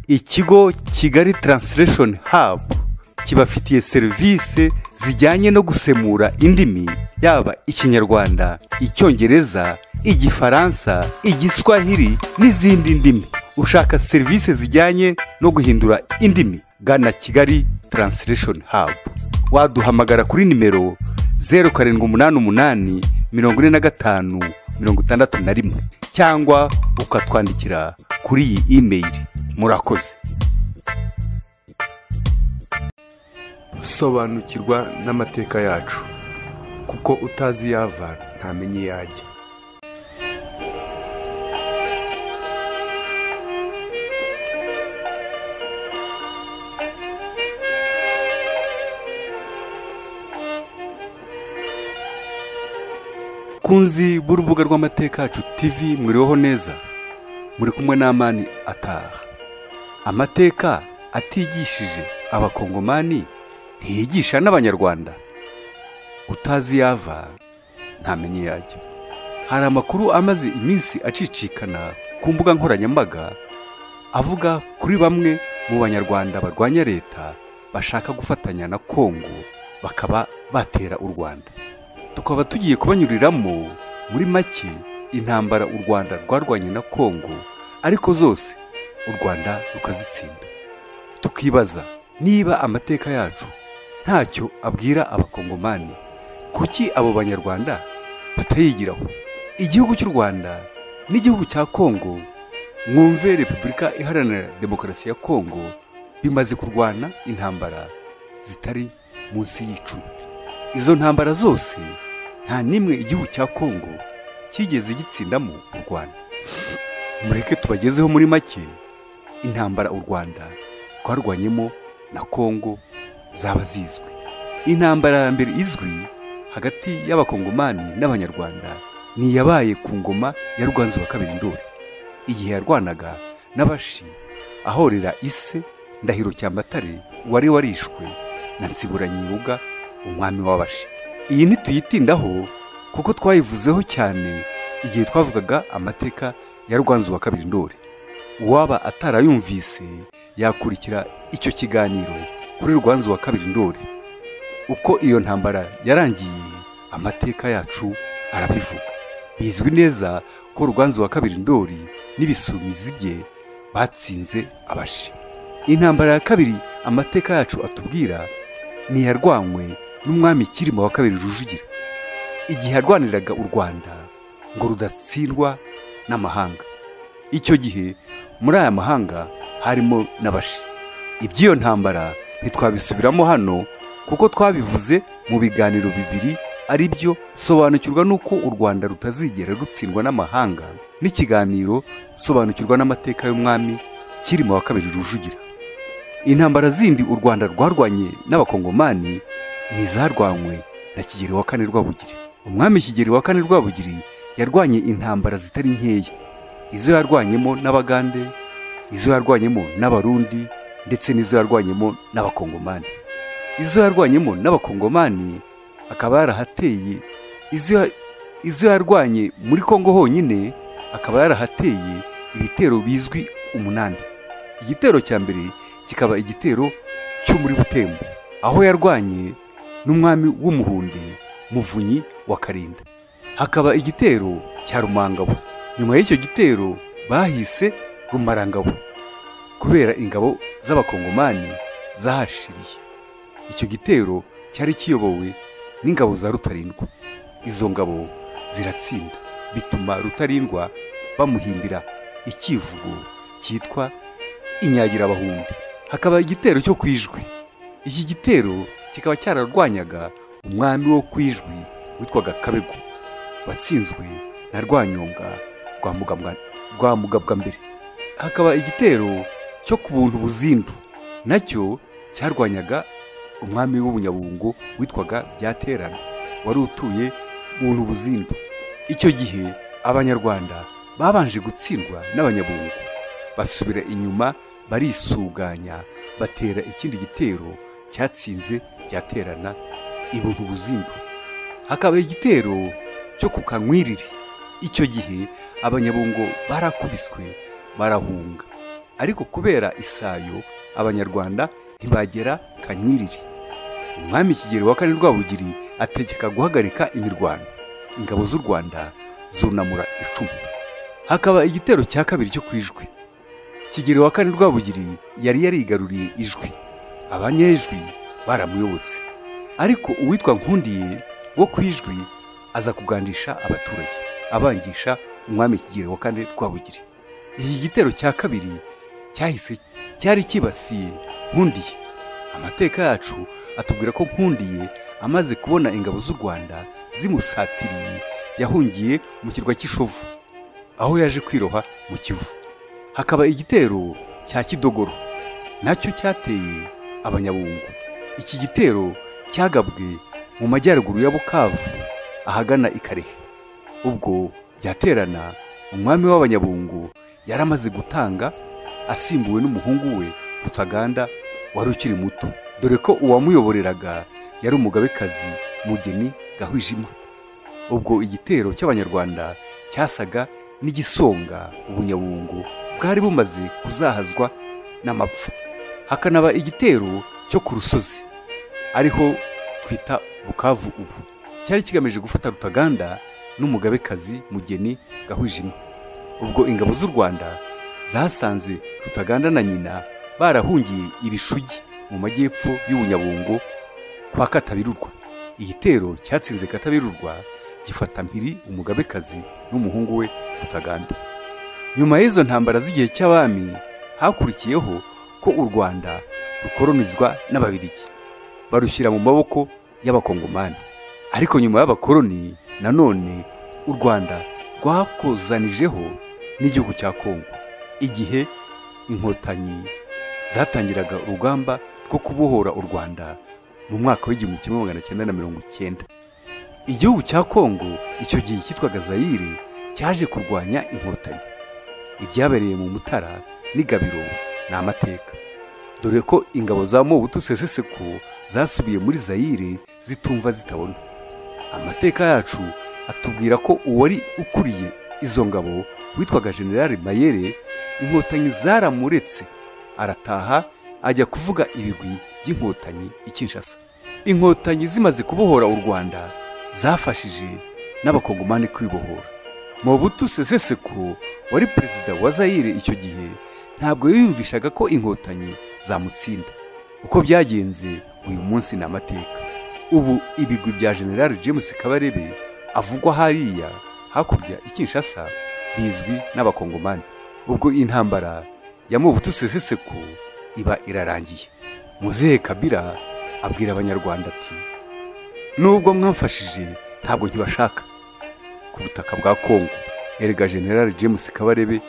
ikigo kigali taransitireshoni habu kibafitiye serivisi zijyanye no gusemura indimi yaba ikinyarwanda icyongereza igifaransa igiswahili n'izindi ndimi ushaka serivisi zijyanye no guhindura indimi gana kigali taransitireshoni habu waduhamagara kuri nimero zeru karindwi umunani umunani mirongo ine na gatanu mirongo itandatu na rimwe cyangwa ukatwandikira kuri iyi imeyili murakoze sobanukirwa n'amateka yacu kuko utazi iyo ava ntamenye iyo ajya kunzi b'urubuga rw'amateka yacu tivi mwiriweho neza muri kumwe n'amani ataha amateka atigishije abakongomani ntiyigisha n'abanyarwanda utazi iyo ava ntamenye iyo ajya hari amakuru amaze iminsi acicikana ku mbuga nkoranyambaga avuga kuri bamwe mu banyarwanda barwanya leta bashaka gufatanya na kongo bakaba batera u rwanda tukaba tugiye kubanyuriramo muri make intambara u rwanda rwarwanye na kongo ariko zose u rwanda rukazitsinda tukibaza niba amateka yacu ntacyo abwira abakongomani kuki abo banyarwanda batayigiraho igihugu cy'u rwanda n'igihugu cya kongo mwumve repubulika iharanira demokarasi ya kongo bimaze kurwana intambara zitari munsi y'icumi izo ntambara zose nta n'imwe igihugu cya kongo cyigeze gitsindamo u rwanda mureke tubagezeho muri make intambara u rwanda rwarwanyemo na kongo zaba zizwi intambara ya mbere izwi hagati y'abakongomani n'abanyarwanda ni iyabaye ku ngoma ya rwanzu wa kabiri ndori igihe yarwanaga n'abashi ahorera ise ndahiro cyamatare wari warishwe na nsiburanyibuga umwami w'abashi iyi ntituyitindaho kuko twayivuzeho cyane igihe twavugaga amateka ya rwanzu wa kabiri ndori uwaba atarayumvise yakurikira icyo kiganiro kuri rwanzu wa kabiri ndori uko iyo ntambara yarangiye amateka yacu arabivuga bizwi neza ko rwanzu wa kabiri ndori n'ibisumizi bye batsinze abashi intambara ya kabiri amateka yacu atubwira ni iyarwanywe n'umwami kirima wa kabiri rujugira igihe yarwaniraga u rwanda ngo rudatsindwa n'amahanga icyo gihe muri aya mahanga harimo n'abashi iby'iyo ntambara ntitwabisubiramo hano kuko twabivuze mu biganiro bibiri ari byo sobanukirwa n'uko u rwanda rutazigera rutsindwa n'amahanga n'ikiganiro sobanukirwa n'amateka y'umwami kirima wa kabiri rujugira intambara zindi u rwanda rwarwanye n'abakongomani ntizarwanywe na kigeli wa kane rwabugiri umwami kigeli wa kane rwabugiri yarwanye intambara zitari nkeya izo yarwanyemo n'abagande izo yarwanyemo n'abarundi ndetse n'izo yarwanyemo n'abakongomani izo yarwanyemo n'abakongomani akaba yarahateye izo yarwanye muri kongo honyine akaba yarahateye ibitero bizwi umunani igitero cya mbere kikaba igitero cyo muri butembo aho yarwanye n'umwami w'umuhunde muvunyi wa karinda hakaba igitero cya rumangabo nyuma y'icyo gitero bahise rumarangabo kubera ingabo z'abakongomani zahashiriye icyo gitero cyari kiyobowe n'ingabo za rutarindwa izo ngabo ziratsinda bituma rutarindwa bamuhimbira ikivugo cyitwa inyagirabahumbi hakaba igitero cyo ku ijwi iki gitero kikaba cyararwanyaga umwami wo ku ijwi witwaga kabego watsinzwe na rwanyonga rwa mugabwa mbere hakaba igitero cyo ku buntu buzindu nacyo cyarwanyaga umwami w'ubunyabungo witwaga byaterana wari utuye buntu buzindu icyo gihe abanyarwanda babanje gutsindwa n'abanyabungo basubira inyuma barisuganya batera ikindi gitero cyatsinze byaterana ibuntu buzindu hakaba igitero cyo ku kanywiriri icyo gihe abanyabungo barakubiswe barahunga ariko kubera isayo abanyarwanda ntibagera kanyiriri umwami kigeli wa kane rwabugiri ategeka guhagarika imirwano ingabo z'u rwanda zunamura icumu hakaba igitero cya kabiri cyo ku ijwi kigeli wa kane rwabugiri yari yarigaruriye ijwi abanyejwi baramuyobotse ariko uwitwa nkundiye wo ku ijwi aza kugandisha abaturage abangisha umwami kigeli wa kane rwabugiri iki gitero cya kabiri cyahise cyari kibasiye nkundiye amateka yacu atubwira ko nkundiye amaze kubona ingabo z'u rwanda zimusatiriye yahungiye mu kirwa cy'ishovu aho yaje kwiroha mu kivu hakaba igitero cya kidogoro nacyo cyateye abanyabungo iki gitero cyagabwe mu majyaruguru ya bukavu ahagana i karehe ubwo byaterana umwami w'abanyabungo yari amaze gutanga asimbuwe n'umuhungu we rutaganda wari ukiri muto dore ko uwamuyoboreraga yari umugabekazi mugeni gahwijima ubwo igitero cy'abanyarwanda cyasaga n'igisonga ubunyabungo bwari bumaze kuzahazwa n'amapfa hakanaba igitero cyo ku rusozi ariho twita bukavu ubu cyari kigamije gufata rutaganda n'umugabekazi mugeni gahwijima ubwo ingabo z'u rwanda zasanze rutaganda na nyina barahungiye ibishugi mu majyepfo y'ubunyabungo kwa katabirurwa igitero cyatsinze katabirurwa gifata mpiri umugabekazi n'umuhungu we rutaganda nyuma y'izo ntambara z'igihe cy'abami hakurikiyeho ko u rwanda rukoronizwa n'ababirigi barushyira mu maboko y'abakongomani ariko nyuma y'abakoroni nanone u rwanda rwakozanijeho n'igihugu cya kongo igihe inkotanyi zatangiraga urugamba rwo kubohora u rwanda mu mwaka w'igihumbi kimwe magana cyenda na mirongo icyenda igihugu cya kongo icyo gihe cyitwaga zayire cyaje kurwanya inkotanyi ibyabereye mu mutara n'igabiro ni amateka dore ko ingabo za mobutu seseseko zasubiye muri zayire zitumva zitabona amateka yacu atubwira ko uwari ukuriye izo ngabo witwaga generale mayere inkotanyi zaramuretse arataha ajya kuvuga ibigwi by'inkotanyi i kinshasa inkotanyi zimaze kubohora u rwanda zafashije n'abakongomani kwibohora mobutu seseseko wari perezida wa zayire icyo gihe ntabwo yiyumvishaga ko inkotanyi zamutsinda uko byagenze uyu munsi ni amateka ubu ibigwi bya generale james kabarebe avugwa hariya hakurya i kinshasa bizwi n'abakongomani ubwo intambara ya mobutu seseseko iba irarangiye muzehe kabira abwira abanyarwanda ati nubwo mwamfashije ntabwo nkibashaka ku butaka bwa kongo erega generale james kabarebe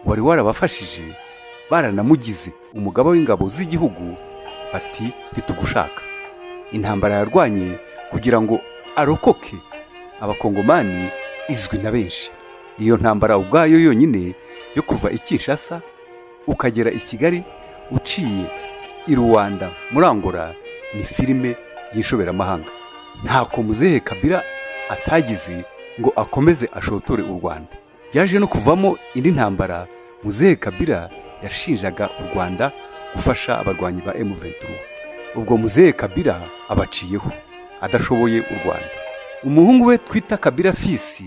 wari warabafashije baranamugize umugaba w'ingabo z'igihugu bati ntitugushaka intambara yarwanye kugira ngo arokoke abakongomani izwi na benshi iyo ntambara ubwayo yonyine yo kuva i kinshasa ukagera i kigali uciye i rwanda muri angora ni filime y'ishoberamahanga ntako muzehe kabira atagize ngo akomeze ashotore u rwanda byaje no kuvamo indi ntambara muzehe kabira yashinjaga u rwanda gufasha abarwanyi ba M23 ubwo muzehe kabira abaciyeho adashoboye u rwanda umuhungu we twita kabira fisi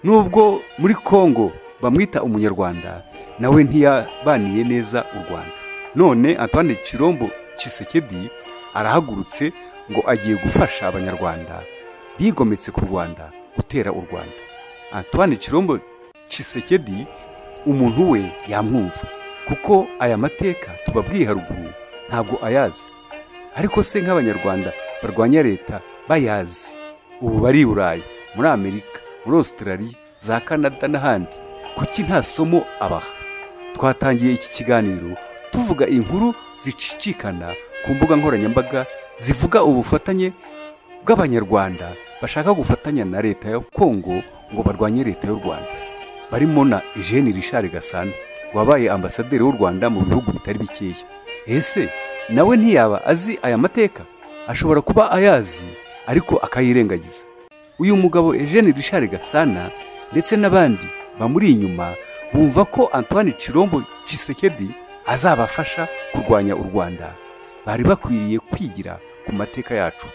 nubwo muri kongo bamwita umunyarwanda nawe ntiyabaniye neza u rwanda none antoine kirombo Tshisekedi arahagurutse ngo agiye gufasha abanyarwanda bigometse ku rwanda gutera u rwanda antoine kirombo Tshisekedi umuntu we yamwumva kuko aya mateka tubabwiye haruguru ntabwo ayazi ariko se nk'abanyarwanda barwanya leta bayazi ubu bari i burayi muri amerika muri Australia za Canada n'ahandi kuki nta somo abaha twatangiye iki kiganiro tuvuga inkuru zicicikana ku mbuga nkoranyambaga zivuga ubufatanye bw'abanyarwanda bashaka gufatanya na leta ya Kongo ngo barwanye leta y'u Rwanda barimo na Eugene Richard Gasana wabaye ambasaderi w'u Rwanda mu bihugu bitari bikeya ese nawe ntiyaba azi aya mateka ashobora kuba ayazi ariko akayirengagiza uyu mugabo Eugene Richard Gasana ndetse n'abandi bamuri inyuma bumva ko Antoine Chirombo Tshisekedi azabafasha kurwanya u rwanda bari bakwiriye kwigira ku mateka yacu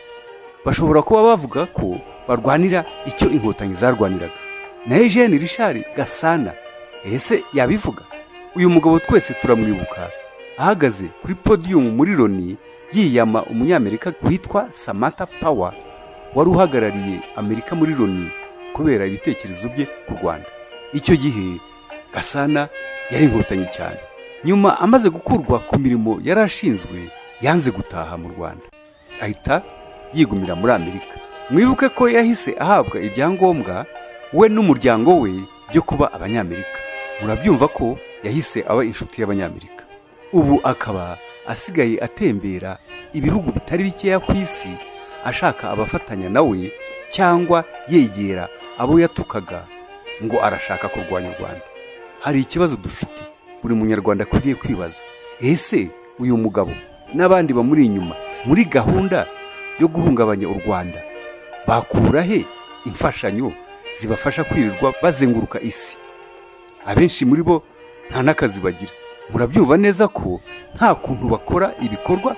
bashobora kuba bavuga ko barwanira icyo inkotanyi zarwaniraga na Eugene rishari gasana ese yabivuga uyu mugabo twese turamwibuka ahagaze kuri podiyumu muri loni yiyama umunyamerika witwa samata pawa wari uhagarariye amerika muri loni kubera ibitekerezo bye ku rwanda icyo gihe gasana yari inkotanyi cyane nyuma amaze gukurwa ku mirimo yari ashinzwe yanze gutaha mu rwanda ahita yigumira muri amerika mwibuke ko yahise ahabwa ibyangombwa we n'umuryango we byo kuba abanyamerika murabyumva ko yahise aba inshuti y'abanyamerika ubu akaba asigaye atembera ibihugu bitari bikeya ku isi ashaka abafatanya nawe cyangwa yegera abo yatukaga ngo arashaka kurwanya u rwanda hari ikibazo dufite buri munyarwanda akwiriye kwibaza ese uyu mugabo n'abandi bamuri inyuma muri gahunda yo guhungabanya u rwanda bakura he imfashanyo zibafasha kwirirwa bazenguruka isi abenshi muri bo nta n'akazi bagira murabyumva neza ko nta kuntu bakora ibikorwa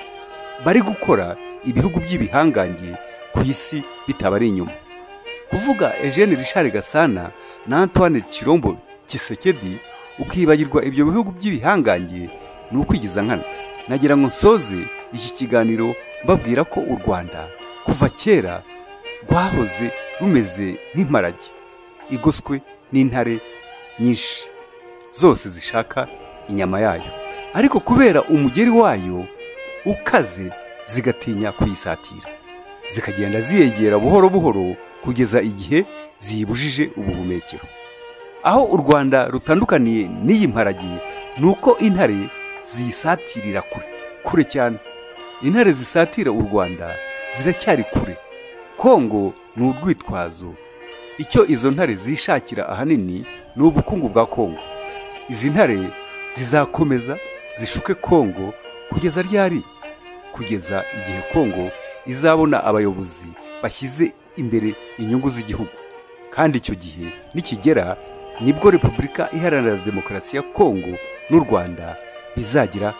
bari gukora ibihugu by'ibihangange ku isi bitabari inyuma kuvuga Eugene Richard Gasana na Antoine Chirombo Kisekedi ukibagirwa ibyo bihugu by'ibihangange ni ukwigiza nkana nagira ngo nsoze iki kiganiro mbabwira ko u rwanda kuva kera rwahoze rumeze nk'imparage igoswe n'intare nyinshi zose zishaka inyama yayo ariko kubera umugeri wayo ukaze zigatinya kuyisatira zikagenda ziyegera buhoro buhoro kugeza igihe ziyibujije ubuhumekero aho u rwanda rutandukaniye n'iyi mparage ni uko intare ziyisatirira kure kure cyane intare zisatira u rwanda ziracyari kure kongo ni urwitwazo icyo izo ntare zishakira ahanini ni ubukungu bwa kongo izi ntare zizakomeza zishuke kongo kugeza ryari kugeza igihe kongo izabona abayobozi bashyize imbere inyungu z'igihugu kandi icyo gihe nikigera nibwo repubulika iharanira demokarasi ya kongo n'u rwanda bizagira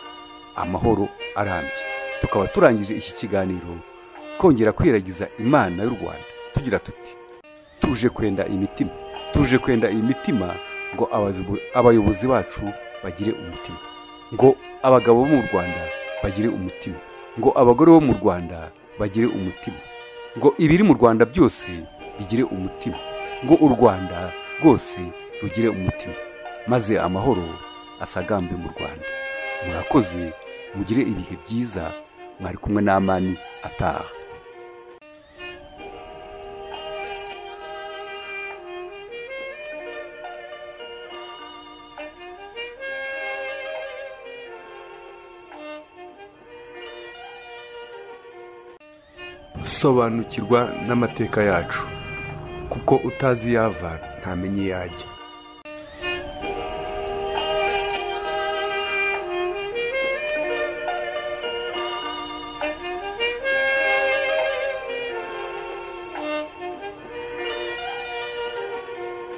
amahoro arambye tukaba turangije iki kiganiro kongera kwiragiza imana y'u rwanda tugira tuti tuje kwenda imitima tuje kwenda imitima ngo abayobozi bacu bagire umutima ngo abagabo bo mu rwanda bagire umutima ngo abagore bo mu rwanda bagire umutima ngo ibiri mu rwanda byose bigire umutima ngo u rwanda rwose rugire umutima maze amahoro asagambe mu rwanda murakoze mugire ibihe byiza mwari kumwe n'amani ataha sobanukirwa n'amateka yacu kuko utazi yava ntamenya iyo ajya